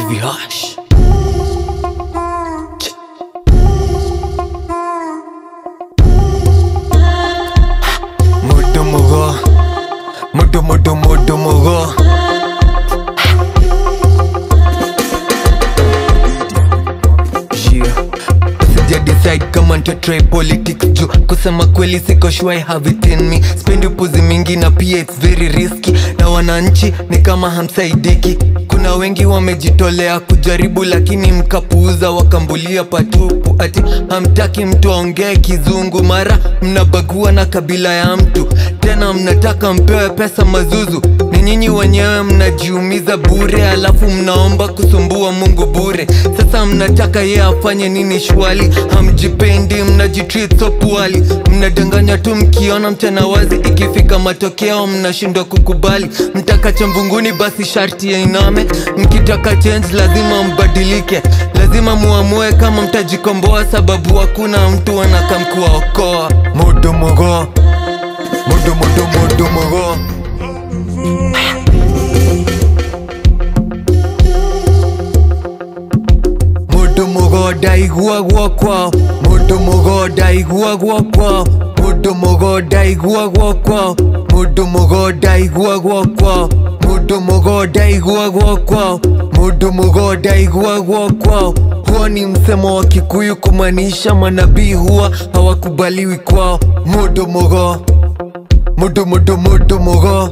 VH. Modo mogo, modo modo modo mogo. Yeah. Sija decide kama nita try politics juu kusema kweli siko sure I have it in me spendi upuzi mingi na pia it's very risky na wananchi ni kama hamsaidiki kuna wengi wamejitolea kujaribu lakini mkapuuza wakambulia patupu ati hamtaki mtu aongee kizungu mara mnabagua na kabila ya mtu tena mnataka mpewe pesa mazuzu ni nyinyi wenyewe mnajiumiza bure alafu mnaomba kusumbua mungu bure sasa mnataka ye afanye nini shwali hamjipendi mnajitreat so poorly mnadanganya tu mkiona mchana wazi ikifika matokeo mnashindwa kukubali mtakacha mvunguni basi sharti yainame mkitaka change lazima mbadilike lazima muamue kama mtajikomboa sababu hakuna mtu anakamkuwaokoa modo mogo modo modo modo mogo Mudu mugoda igua gwakwa Mudu mugoda igua gwakwa Mudu mugoda igua gwakwa Mudu mugoda igua gwakwa Mudu mugoda igua gwakwa Mudu mugoda igua gwakwa Huo ni msemo wa Kikuyu kumaanisha manabii huwa hawakubaliwi kwao Mudu mugo Mudu mudu mudu mugo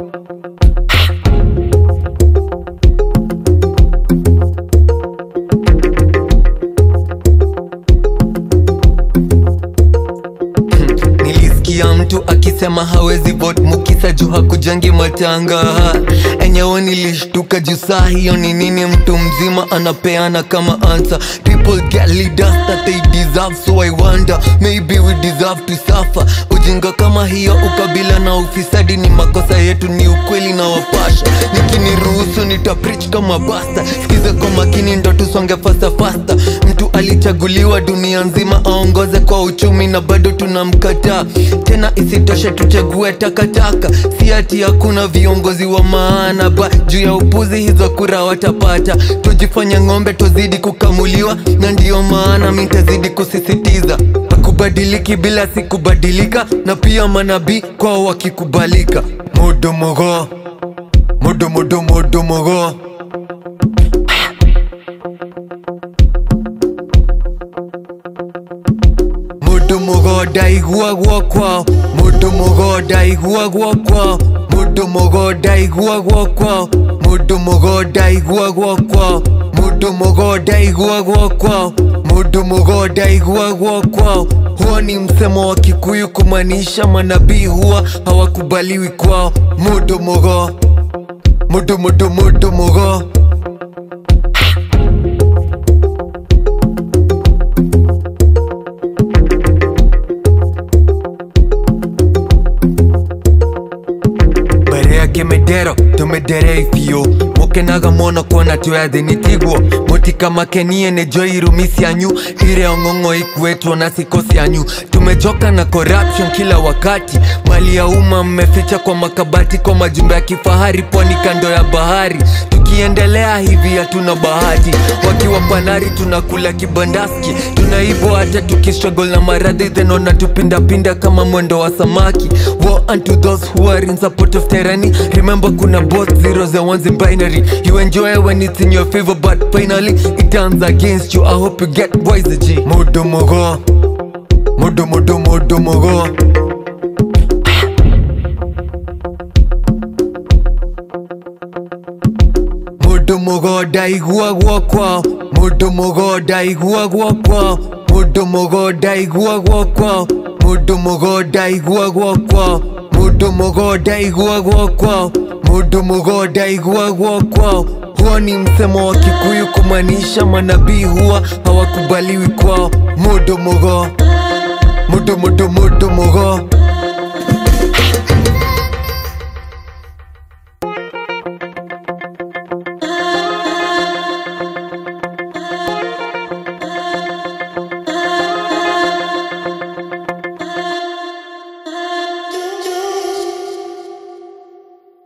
Nilisikia mtu akisema hawezi vote mukisa juu hakujangi matanga enyewe nilishtuka juu saa hiyo ni nini mtu mzima anapeana kama answer people get leaders that they deserve so I wonder maybe we deserve to suffer ujinga kama hiyo ukabila na ufisadi ni makosa yetu ni ukweli na wapasha nikiniruhusu nitapreach kama basta sikize kwa makini ndo tusonge fasta fasta mtu alichaguliwa dunia nzima aongoze kwa uchumi na bado tunamkataa tena isitoshe tuchague takataka si ati hakuna viongozi wa maana ba juu ya upuzi hizo kura watapata tujifanya ng'ombe tuzidi kukamuliwa na ndiyo maana mitazidi kusisitiza hakubadiliki bila si kubadilika na pia manabii kwao wakikubalika modo mogo modo modo modo mogo Mudu mugoda igua gwakwa Mudu mugoda igua gwakwa Mudu mugoda igua gwakwa Mudu mugoda igua gwakwa Mudu mugoda igua gwakwa Mudu mugoda igua gwakwa Huo ni msemo wa Kikuyu kumaanisha manabii huwa hawakubaliwi kwao Mudu mugo Mudu mudu mudu mugo mbere yake medero tumedere ifio mukenaga mono kuona tweyathinitiguo mutikamakenie nä njo irumi cianyu ire ong'ong'o ikuetwo na siko cianyu tumejoka na corruption kila wakati mali ya umma mmeficha kwa makabati kwa majumba ya kifahari pwani kando ya bahari tukiendelea hivi hatuna bahati wakiwa panari tunakula kibandaski tunaibwa hata tukistruggle na maradhi then wanatupindapinda kama mwendo wa samaki War unto those who are in support of tyranny remember kuna both zeros and ones in binary you enjoy when it's in your favor but finally it turns against you i hope you get wise g modo mogo modo modo modo mogo Mudu mugoda igua gwakwa Mudu mugoda igua gwakwa Mudu mugoda igua gwakwa Mudu mugoda igua gwakwa Mudu mugoda igua gwakwa Mudu mugoda igua gwakwa Huo ni msemo wa Kikuyu kumaanisha manabii huwa hawakubaliwi kwao Mudu mugo Mudu mudu mudu mugo